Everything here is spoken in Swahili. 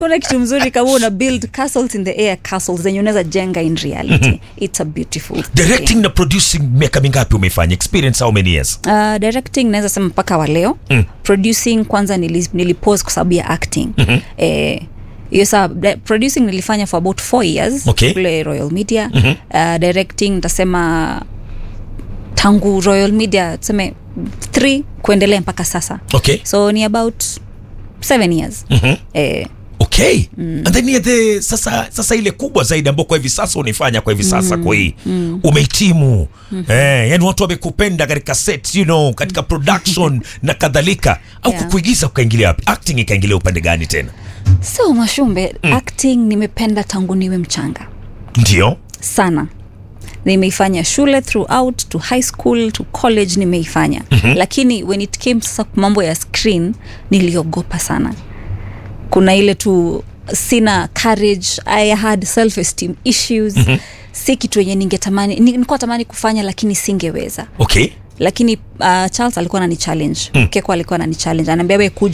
kuna kitu mzuri kama una build castles in the air castles zenye unaweza jenga in reality it's a beautiful directing thing. na producing miaka mingapi umeifanya experience how many years Uh, directing naweza sema mpaka wa leo mm. producing kwanza nili, nilipose kwa sababu ya acting mm-hmm. eh, hiyo saa di- producing nilifanya for about four years Okay. kule royal media mm-hmm. uh, directing nitasema tangu royal media tuseme three kuendelea mpaka sasa okay so ni about seven years Mhm. eh, okay mm. and then yeah, the, sasa sasa ile kubwa zaidi ambao kwa hivi sasa unaifanya kwa hivi sasa mm. kwa hii mm. umehitimu mm. eh, yani watu wamekupenda katika set you know katika production na kadhalika au Yeah. kukuigiza ukaingilia wapi acting ikaingilia upande gani tena so mashumbe mm. acting nimependa tangu niwe mchanga ndio sana nimeifanya shule throughout to high school to college nimeifanya mm-hmm. lakini when it came sasa kwa mambo ya screen niliogopa sana kuna ile tu sina courage i had self esteem issues mm-hmm. si kitu yenye ningetamani ni- nilikuwa tamani kufanya lakini singeweza okay lakini uh, charles alikuwa anani challenge mm. keko alikuwa anani challenge anaambia we kuja